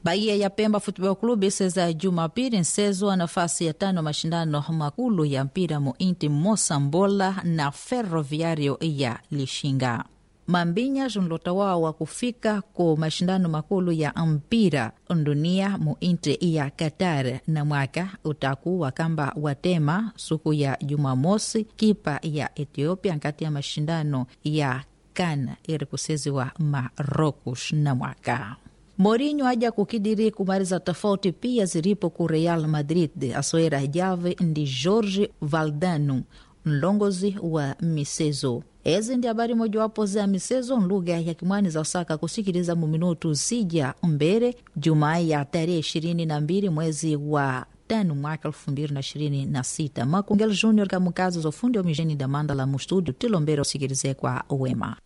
Bahia ya Pemba Futebol Clube seza Jumapili nsezwa nafasi ya tano mashindano makulu ya mpira muinti Mosambola na Ferroviario ya Lishinga. Mambinya zunlota wa kufika ku mashindano makulu ya mpira dunia muinti ya Qatar na mwaka utakuwa kamba watema suku ya Jumamosi kipa ya Ethiopia nkati ya mashindano ya CAN iri kuseziwa Marocos na mwaka Mourinho aja kukidiri kumaliza tofauti pia zilipo ku Real Madrid asoera jave ndi Jorge Valdano mlongozi wa misezo ezi ndi habari mojawapo za misezo nlugha ya kimwani za usaka kusikiliza muminutu zija mbere jumaa ya tarehe ishirini na mbili mwezi wa tano mwaka elfu mbili na ishirini na sita makungel junior kamukazi za ufundi wa mijeni da mandala mu studio tilombera usikilize kwa wema